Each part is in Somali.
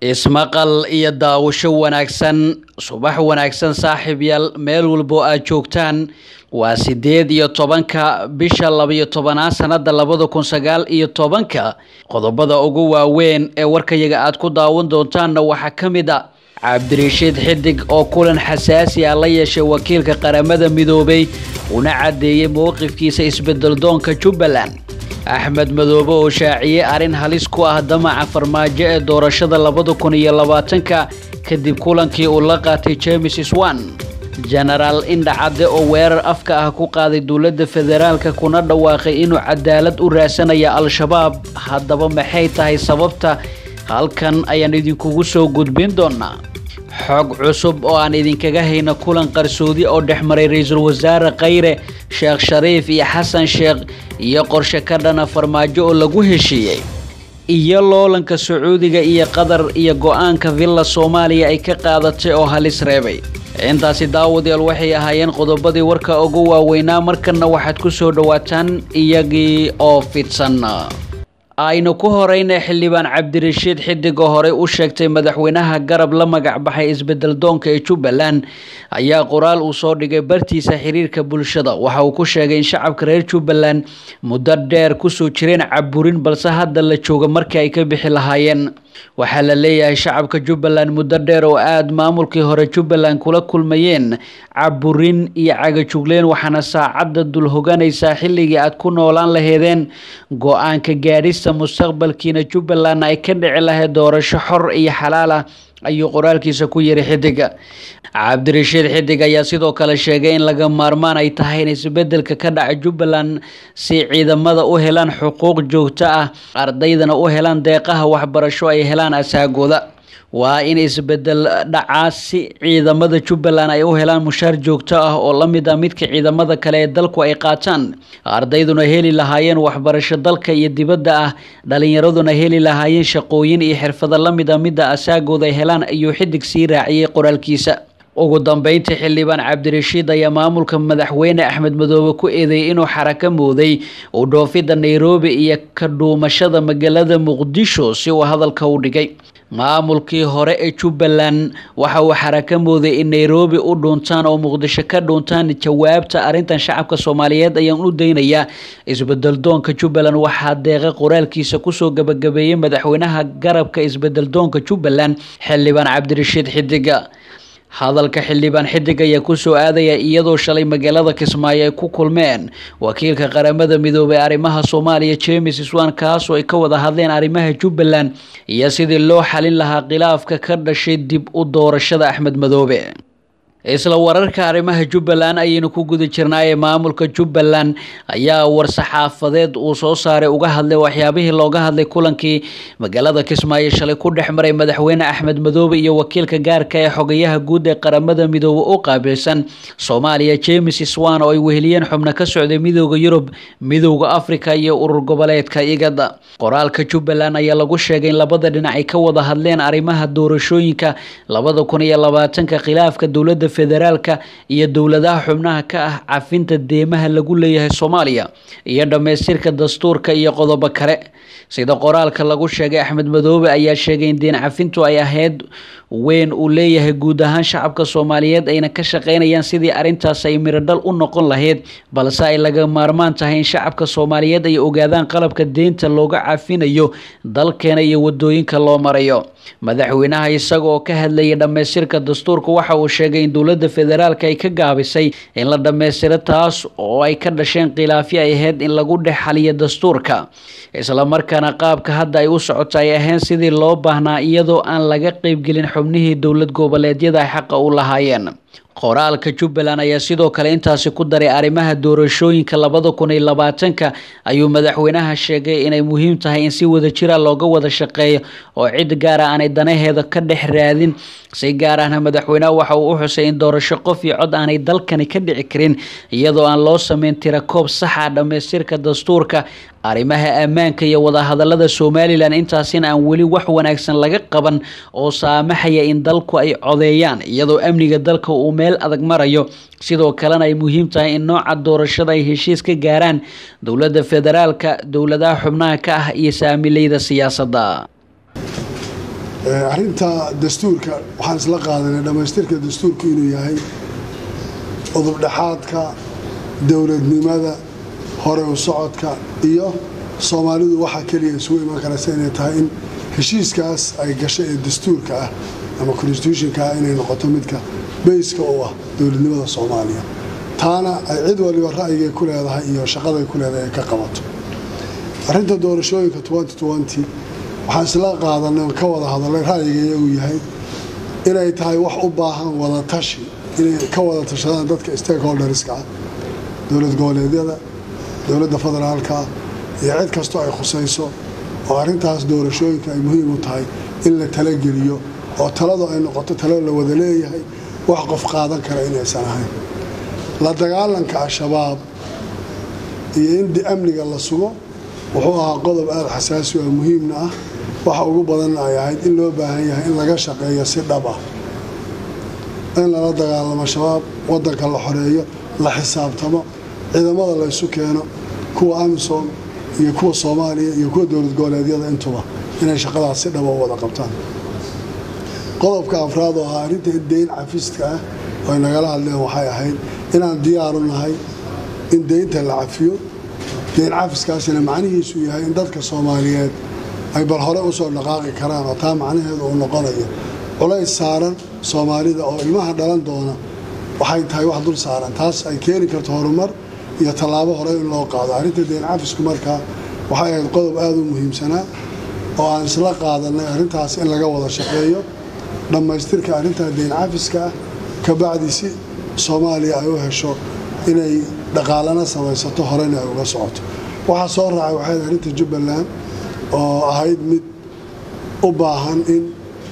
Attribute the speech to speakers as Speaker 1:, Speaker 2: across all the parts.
Speaker 1: ismaqal iyo daawasho wanaagsan subax wanaagsan saaxiibyaal meel walbo aad joogtaan waa sideed iyo tobanka bisha labayo tobanaad sanada labada kun sagaal iyo tobanka qodobada ugu waaweyn ee warkayaga aad ku daawan doontaanna waxaa ka mid a cabdirashiid xidig oo kulan xasaasi ah la yeeshay wakiilka qaramada midoobay una caddeeyey mowqifkiisa isbedeldoonka jubbaland axmed madoobe oo shaaciyey arrin halis ku ah damaca farmaajo ee doorashada labada kun iyo labaatanka kadib kulankii uu la qaatay james swan jenaraal indhacadde oo weerar afka ah ku qaaday dowladda federaalka kuna dhawaaqay inuu cadaalad u raasanaya al-shabaab haddaba maxay tahay sababta halkan ayaan idinkugu soo gudbin doonaa xog cusub oo aan idinkaga hayna kulan qarsoodi oo dhexmaray ra-iisul wasaare khayre sheekh shariif iyo xasan sheekh iyo qorshe ka dhana farmaajo oo lagu heshiiyey iyo loolanka sacuudiga iyo qatar iyo go-aanka villa soomaaliya ay ka qaadatay oo halis reebay intaasi daawadayaal waxay ahaayeen qodobadii warka ugu waaweynaa markanna waxaad ku soo dhowaataan iyagii oo fidsan aynu ku horeyna xildhibaan cabdirashiid xidigoo horey u sheegtay madaxweynaha garab la magac baxay isbedel doonka ee jubbaland ayaa qoraal uu soo dhigay bartiisa xiriirka bulshada waxa uu ku sheegay in shacabka reer jubbaland muddo dheer kusoo jireen caburin balse hadda la jooga markii ay ka bixi lahaayeen waxaa la leeyahay shacabka jubbaland muddo dheer oo aada maamulkii hore jubbaland kula kulmayeen caburin iyo cagajugleen waxaana saacadda dul hoganaysaa xilligii aad ku noolaan laheedeen go-aanka gaadhista mustaqbalkiina jubbalandna ay ka dhici lahayd doorasho xor iyo xalaal ah ayuu qoraalkiisa ku yiri xidiga cabdirashiid xidig ayaa sidoo kale sheegay in laga maarmaan ay tahay in isbedelka ka dhaca jubbaland si ciidamada u helaan xuquuq joogto ah ardaydana u helaan deeqaha waxbarasho ay helaan asaagooda waa in isbedel dhacaa si ciidamada jubbaland ay u helaan mushaar joogto ah oo la mid ah midka ciidamada kale ee dalku ay qaataan ardayduna heli lahaayeen waxbarasho dalka iyo dibadda ah dhalinyaraduna heli lahaayeen shaqooyin iyo xirfado la mid ah midda asaagooda ay helaan ayuu xidig sii raaciyey qoraalkiisa ugu dambeyntii xildhibaan cabdirashiid ayaa maamulka madaxweyne axmed madoobe ku eedeeyay inuu xarako mooday u dhoofidda nairobi iyo ka dhuumashada magaalada muqdisho si uu hadalka u dhigay maamulkii hore ee jubbaland waxa uu xarako mooday in nairobi u dhuuntaan oo muqdisho ka dhuuntaan jawaabta arrintan shacabka soomaaliyeed ayaan u daynayaa isbedeldoonka jubbaland waxaa deeqa qoraalkiisa kusoo gabagabeeyey madaxweynaha garabka isbedeldoonka jubbaland xildhibaan cabdirashiid xidiga hadalka xildhibaan xidig ayaa kusoo aadaya iyadoo shalay magaalada kismaayo ay ku kulmeen wakiilka qaramada midoobay arrimaha soomaaliya james swan kaasoo ay ka wada hadleen arrimaha jubbaland iyo sidii loo xalin lahaa khilaafka ka dhashay dib u doorashada axmed madoobe isla wararka arrimaha jubbaland ayaynu ku guda jirnaaye maamulka jubbaland ayaa war-saxaafadeed uu soo saaray uga hadlay waxyaabihii looga hadlay kulankii magaalada kismaayo shalay ku dhex maray madaxweyne axmed madoobe iyo wakiilka gaarka ee xogayaha guud ee qaramada midoobe u qaabilsan soomaaliya james swan oo ay weheliyeen xubno ka socday midooda yurub midooda africa iyo urur goboleedka igada qoraalka jubbaland ayaa lagu sheegay in labada dhinac ay ka wada hadleen arrimaha doorashooyinka labada kun iyo labaatanka khilaafka dowladda federaalka iyo dowladaha xubnaha ka ah cafinta deemaha lagu leeyahay soomaaliya iyo dhammaystirka dastuurka iyo qodobo kale sida qoraalka lagu sheegay axmed madoobe ayaa sheegay in deen cafintu ay ahayd weyn uu leeyahay guud ahaan shacabka soomaaliyeed ayna ka shaqeynayaan sidii arrintaas ay miradhal u noqon lahayd balse ay laga maarmaan tahay in shacabka soomaaliyeed ay ogaadaan qalabka deynta looga cafinayo dalkeena iyo wadooyinka loo marayo madaxweynaha isaga oo ka hadlayay dhammaystirka dastuurka waxa uu sheegay in dowladda federaalka ay ka gaabisay in la dhammaystiro taas oo ay ka dhasheen khilaafyo ay ahayd in lagu dhex xaliyo dastuurka islamarkaana qaabka hadda ay u socoto ay ahayn sidii loo baahnaa iyadoo aan laga qeybgelin xubnihii dowlad goboleedyada ay xaqa u lahaayeen qoraalka jubbaland ayaa sidoo kale intaasi ku daray arrimaha doorashooyinka labada kun iyo labaatanka ayuu madaxweynaha sheegay inay muhiim tahay in si wada jira looga wada shaqeeyo oo cid gaara aanay danaheeda ka dhex raadin si gaar ahna madaxweynaha waxa uu u xusay in doorasho qof iyo cod aanay dalkani ka dhici karin iyadoo aan loo sameyn tirakoob saxa dhammaystirka dastuurka arrimaha ammaanka iyo wadahadalada somalilan intaasina aan weli wax wanaagsan laga qaban oo saamaxaya in dalku ay codeeyaan iyadoo amniga dalka uu meel adag marayo sidoo kalena ay muhiim tahay in nooca doorashada ay heshiis ka gaaraan dowladda federaalka dowladaha xubnaha ka ah iyo saamileyda siyaasadda
Speaker 2: arrinta dastuurka waxaan isla qaadanay dhammaystirka dastuurku inuu yahay udubdhexaadka dowladnimada hore u socodka iyo soomaalidu waxaa keliya isugu iman karaysa inay tahay in heshiiskaas ay gashay ee dastuurka ah ama constitutionka ah inay noqoto midka bayska u ah dowladnimada soomaaliya taana ay cid waliba ra'yigay ku leedahay iyo shaqaday ku leedahay ay ka qabato arrinta doorashooyinka waxaan isla qaadanay oon ka wada hadalay ra'yiga uu yahay inay tahay wax u baahan wada tashi inay ka wada tashadaan dadka stakeholderska ah dowlad goboleedyada dowladda federaalka iyo cid kastoo ay khusayso oo arrintaas doorashooyinka ay muhiim u tahay in la talageliyo oo taladu ay noqoto talo la wada leeyahay wax qof qaadan kara inaysan ahayn la dagaalanka al-shabaab iyo in amniga la sugo wuxuu ahaa qodob aada xasaasi oo muhiimna ah waxa ugu badanna ay ahayd in loo baahan yahay in laga shaqeeyo si dhab ah in lala dagaalamo shabaab wadanka la xoreeyo la xisaabtamo ciidamada la ysu keeno kuwa amisom iyo kuwa soomaaliya iyo kuwa dowlad goboleedyada intuba inay shaqadaas si dhaba u wada qabtaan qodobka afraad oo ahaa arrinta deyn cafiska ah oo ay nagala hadleen waxay ahayd inaan diyaaru nahay in deynta la cafiyo deyn cafiskaasina macnihiisu yahay in dadka soomaaliyeed ay bal hore usoo dhaqaaqi karaan oo taa macnaheedu uu noqonayo culays saaran soomaalida oo ilmaha dhalan doona waxay tahay wax dul saaran taas ay keeni karto horumar iyo tallaabo hore in loo qaado arrinta deyn cafisku markaa waxay ahayd qodob aada u muhiimsanaa oo aan isla qaadanay arrintaas in laga wada shaqeeyo dhammaystirka arrintaa deyn cafiska ah kabacdi si soomaaliya ay u hesho inay dhaqaalana samaysato horena ay uga socoto waxaa soo raacay waxay arrinta jubbaland oo ahayd mid u baahan in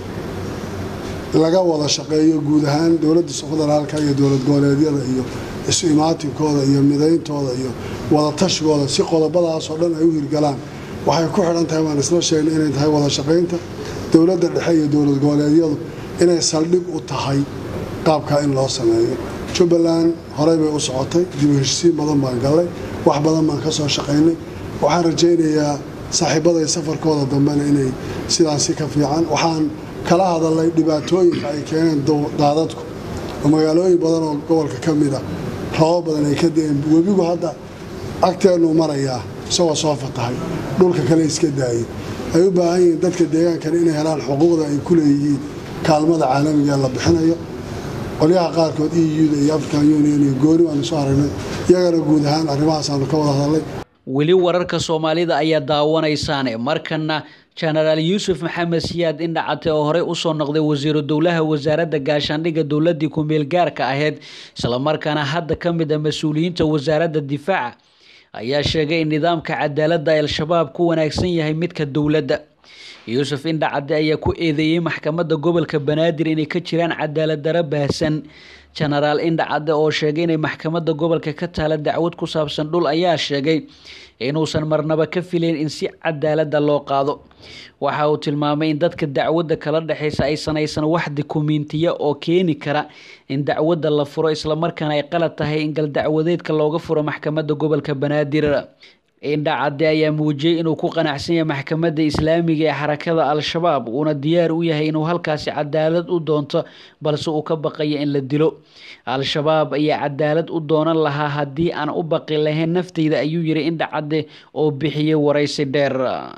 Speaker 2: laga wada shaqeeyo guud ahaan dowladda federaalka iyo dowlad goboleedyada iyo isu imaatinkooda iyo midayntooda iyo wadatashigoda si qodobadaasoo dhan ay u hirgalaan waxay ku xidhan tahay waan isla sheegnay inay tahay wada shaqaynta dowladda dhexe iyo dowlad goboleedyadu inay saldhig u tahay qaabkaa in loo sameeyo jubbaland horey bay u socotay dib u heshisiin badan baan gallay wax badan baan ka soo shaqaynay waxaan rajaynayaa saaxiibaday safarkooda dambena inay sidaasi ka fiican waxaan kala hadalnay dhibaatooyinka ay keeneen daadadku oo magaalooyin badan oo gobolka ka mida robo badan ay ka da-een webigu hadda agteennuu marayaa isagoo soo fatahay dhulka kale iska daayay ay u baahan yihiin dadka deegaankana inay helaan xuquuqda ay ku leeyihiin kaalmada caalamiga la bixinayo qolyaha qaarkood e u-da iyo african union iyo gooni waanu soo aragnay iyagana guud ahaan arrimahaasanu ka wada hadalnay
Speaker 1: weli wararka soomaalida ayaa daawanaysaane markana jenaraal yuusuf maxamed siyaad indhacate oo horey usoo noqday wasiiru dowlaha wasaaradda gaashaandhigga dowladii ku-meel gaarka ahayd islamarkaana hadda ka mid a mas-uuliyiinta wasaaradda difaaca ayaa sheegay in nidaamka cadaaladda al-shabaab ku wanaagsan yahay midka dowladda yuusuf indhacade ayaa ku eedeeyey maxkamadda gobolka banaadir inay ka jiraan cadaalad daro baahsan jenaraal indhacade oo sheegay inay maxkamadda gobolka ka taala dacwad ku saabsan dhul ayaa sheegay inuusan marnaba ka filayn in si cadaalada loo qaado waxa uu tilmaamay in dadka dacwadda kala dhexaysa aysan aysan wax dukumiintiya oo keeni kara in dacwadda la furo islamarkaana ay qalad tahay in galdacwadeedka looga furo maxkamadda gobolka banaadir indhacade ayaa muujiyey inuu ku qanacsan yahay maxkamadda islaamiga ee xarakada al-shabaab uuna diyaar u yahay inuu halkaasi cadaalad u doonto balse uu ka baqayo in la dilo al-shabaab ayaa cadaalad u doonan lahaa haddii aan u baqi lahayn nafteyda ayuu yiri indhacade oo bixiyey waraysi dheer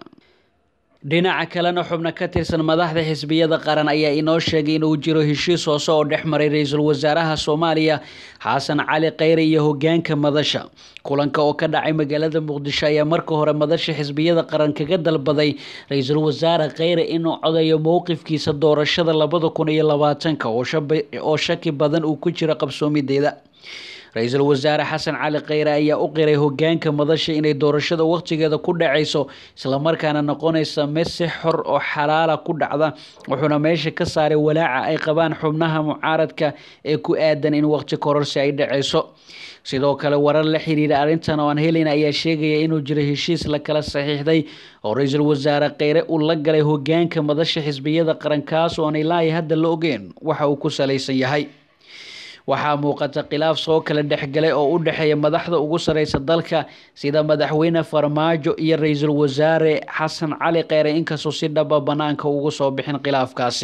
Speaker 1: dhinaca kalena xubno ka tirsan madaxda xisbiyada qaran ayaa inoo sheegay inuu jiro heshiis hoose oo dhex maray ra-iisul wasaaraha soomaaliya xasan cali kheyre iyo hogaanka madasha kulanka oo ka dhacay magaalada muqdisho ayaa marka hore madasha xisbiyada qaran kaga dalbaday ra-iisul wasaare kheyre inuu codayo mowqifkiisa doorashada labada kun iyo labaatanka oo shaki badan uu ku jiro qabsoomideeda ra-iisul wasaare xasan cali kheyre ayaa u qiray hogaanka madasha inay doorashada waqtigeeda ku dhacayso islamarkaana noqonaysa mid si xor oo xalaala ku dhacda wuxuuna meesha ka saaray walaaca ay qabaan xubnaha mucaaradka ee ku aadan in waqti kororsi ay dhacayso sidoo kale warar la xiriira arrintan oo aan helin ayaa sheegaya inuu jiro heshiis la kala saxiixday oo ra-iisul wasaare kheyre uu la galay hogaanka madasha xisbiyada qaran kaas oo aan ilaahi hadda la ogeen waxa uu ku salaysan yahay waxaa muuqata khilaaf soo kala dhexgalay oo u dhexeeya madaxda ugu sareysa dalka sida madaxweyne farmaajo iyo ra-iisul wasaare xasan cali kheyre inkastoo si dhaba banaanka ugu soo bixin khilaafkaasi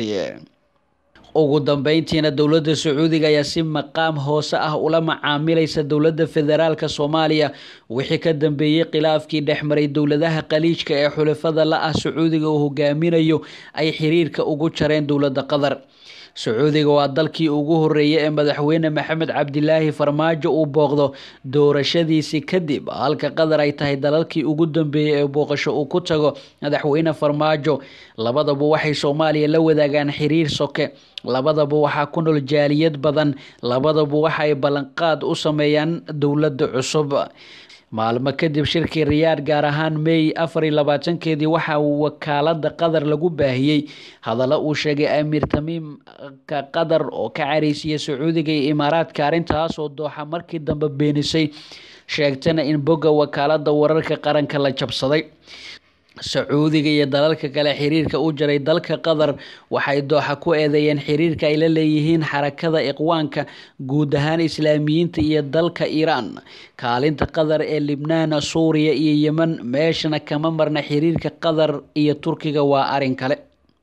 Speaker 1: ugu dambeyntiina dowladda sacuudiga ayaa si maqaam hoose ah ula macaamilaysa dowladda federaalka soomaaliya wixii ka dambeeyey khilaafkii dhexmaray dowladaha khaliijka ee xulafada la ah sacuudiga uu hogaaminayo ay xiriirka ugu jareen dowladda qatar sacuudiga waa dalkii ugu horeeyay ee madaxweyne maxamed cabdilaahi farmaajo uu booqdo doorashadiisii kadib halka qatar ay tahay dalalkii ugu dambeeyey ee booqasho uu ku tago madaxweyne farmaajo labadaba waxay soomaaliya la wadaagaan xiriir soke labadaba waxaa ku nool jaaliyad badan labadaba waxa ay ballanqaad u sameeyaan dowladda cusub maalmo kadib shirkii riyaad gaar ahaan may afar iyo labaatankeedii waxaa wakaalada qatar lagu baahiyey hadallo uu sheegay amiir tamiimka qatar oo ka careysiya sacuudiga iyo imaaraadka arrintaasoo dooxa markii dambe beenisay sheegtana in bogga wakaalada wararka qaranka la jabsaday sacuudiga iyo dalalka kale xiriirka u jaray dalka qatar waxay dooxa ku eedeeyeen xiriirka ay la leeyihiin xarakada iqwaanka guud ahaan islaamiyiinta iyo dalka iiraan kaalinta qatar ee libnaan suuriya iyo yemen meeshana kama marna xiriirka qatar iyo turkiga waa arin kale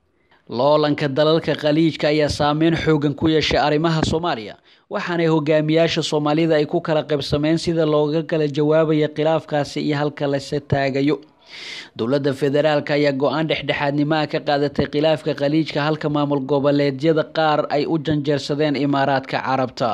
Speaker 1: loolanka dalalka khaliijka ayaa saameyn xoogan ku yeeshay arrimaha soomaaliya waxaanay hogaamiyaasha soomaalida ay ku kala qaybsameen sida looga kala jawaabaya khilaafkaasi iyo halka lase taagayo dowladda federaalk ayaa go-aan dhexdhexaadnimaha ka qaadatay khilaafka khaliijka halka maamul goboleedyada qaar ay u janjeersadeen imaaraadka carabta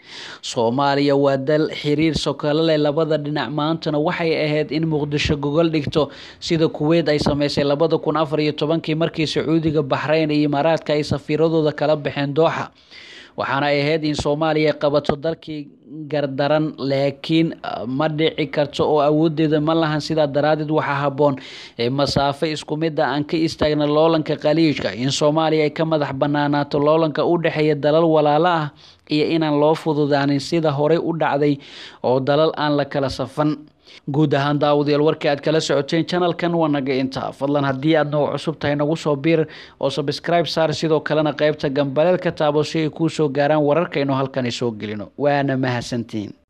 Speaker 1: soomaaliya waa dal xiriir sokolo leh labada dhinac maantana waxay ahayd in muqdisho gogol dhigto sida kuweyt ay sameysay labada kun afar iyo tobankii markii sacuudiga baxreyn iyo imaaraadka ay safiiradooda kala baxeen dooxa waxaana ay ahayd in soomaaliya qabato dalkii gardaran laakiin ma dhici karto oo awoodeeda ma lahan sidaa daraadeed waxaa habboon ee masaafo isku mida aan ka istaagna loolanka khaliijka in soomaaliya ay ka madax banaanaato loolanka u dhexeeya dalal walaalo ah iyo inaan loo fududaanin sida horey u dhacday oo dalal aan la kala safan guud ahaan daawadayaal warkii aad kala socoteen channelkan waa naga intaa fadlan haddii aad nagu cusub tahay nagu soo biir oo subscribe saar sidoo kalena qaybta gambaleel ka taabo si ay kuu soo gaaraan wararkaynu halkani soo gelino waana mahadsantiin